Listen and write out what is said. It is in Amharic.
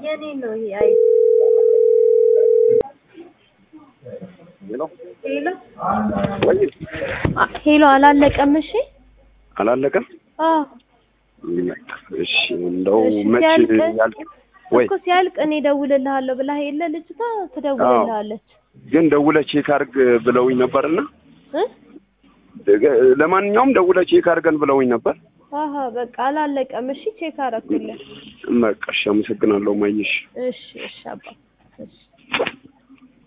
የኔ ነው ይሄ። አይ ሄሎ ሄሎ ወይ አ- ሄሎ አላለቀም። እሺ አላለቀም። አዎ እሺ እንደው እሺ፣ መቼ ሲያልቅ ያልቅ ወይ እኮ ሲያልቅ እኔ እደውልልሃለሁ ብላ የለ ልጅቷ ትደውልልሃለች ግን ደውለህ ቼክ አድርግ ብለውኝ ነበርና እ ለማንኛውም ደውለህ ቼክ አድርገን ብለውኝ ነበር። አሀ በቃ አላለቀም። እሺ ቼክ አደረኩልህ። በቃ እሺ፣ አመሰግናለሁ ማየሽ። እሺ እሺ አባ እሺ